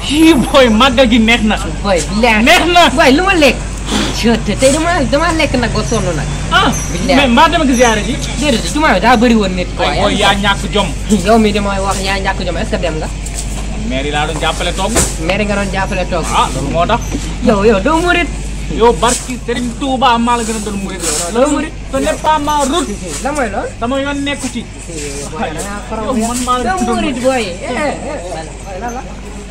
kii booy màggal gi neex na. booy billaay neex na. booy lu ma lekk. je te tey dama dama lekk nag ba sonn nag. ah Billaay. mais mbaa dama gis yaare ji. déedéet jumaa bi daa bëri woon nit. ay booy yaa ñàkk jom. yow mi damay wax yaa ñàkk jom est-ce que dem nga. maire yi laa doon jàppale togg. maire nga doon jàppale toog. ah loolu moo tax. yow yow doo murit. yow barki Serigne Touba maa la gën a doon murit. Loolu murit. ce n'est pas ma route. la mooy lool. sama yoon nekku ci. booy da ngaa faral yow man maa la doo tudd murit booy. eh, eh, lan la.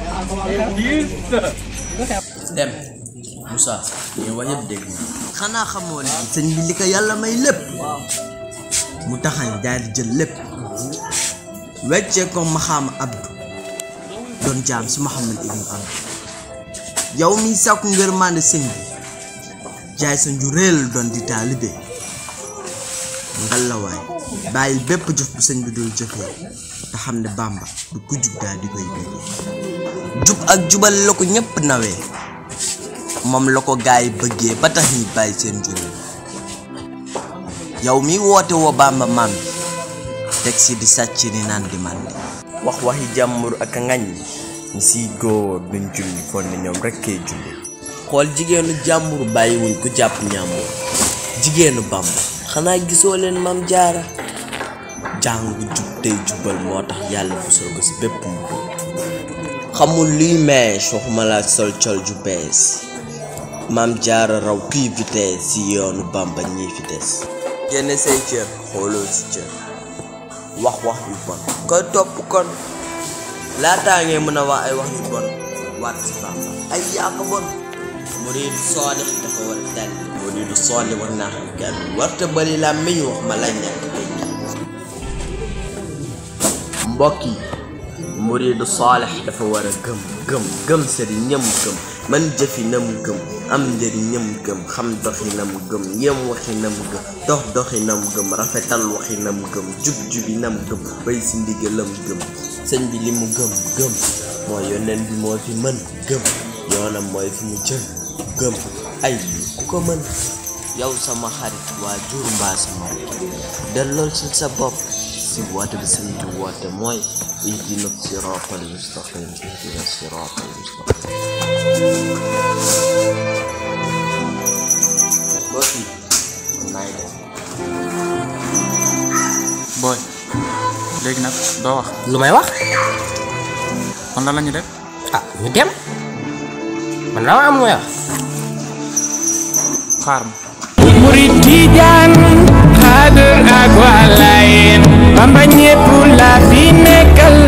dem Moussa li nga wax yëpp dégg na xanaa xamoo ne sëñ bi li ko yàlla may lépp mu taxañ daal di jël lépp weccee ko maxaama abdu doon jaam si Muhammad ibn Abdu yow mi sàkku ngërmande sëñ bi jaay sa njuréel doon di taalibe ngalawaay bàyyil bépp jëf bu sëñ bi dul jëfee te xam ne Bàmba du ku jub daal di koy béggee jub ak jubal la ko ñépp nawee moom la ko gaay bëggee ba tax ñi bàyyi seen juróom yow mi woote woo Bàmba maam bi teg si di sàcc ni naan di màndi wax waxi jàmbur ak a ngañ ñi siy góor duñ julli foog ne ñoom rek kay julli xool jigéenu jàmbur bàyyiwuñ ku jàpp ñàmbur jigéenu Bàmba xanaa gisoo leen maam jaara jàng jub tey jubal moo tax yàlla musal ko si bépp mu xamul luy mees waxuma la sol col ju bees maam jaara raw kuy vitesse si yoonu bamba ñii fi des génne say cër xooloo si cër wax wax yu bon koy topp kon laataa ngay mën a wax ay wax yu bon waat si bamba ay yàq bon muriidu soodix dafa war a dal muriidu soodix war naa xam kenn warta bari la meñ wax ma la ñàkk tey mbokk yi muriidu saalex dafa war a gëm gëm gëm sëriñ ñëm gëm man jëfi nam gëm am njëriñ ñëm gëm xam doxi nam gëm yem waxi nam gëm dox doxi nam gëm rafetal waxi nam gëm jub jubi nam gëm bay si ndigalam gëm sëñ bi li mu gëm gëm mooy yoneen bi moo fi mën gëm yoonam mooy fi mu jëm gëm ay ku ko mën yow sama xarit waa jur mbaa sama dellool si sa bopp si woote bi sëñ bi woote mooy ihdina siraatal mustaqim ihdina siraatal mustaqim mbokk yi naay def booy léegi nag doo wax lu may wax. kon lan la ñu def. ah ñu dem. man dama am lu may wax. xaar ma. murid tijaan xaadir ak waa laayeen bamba ñépp la fi nekkal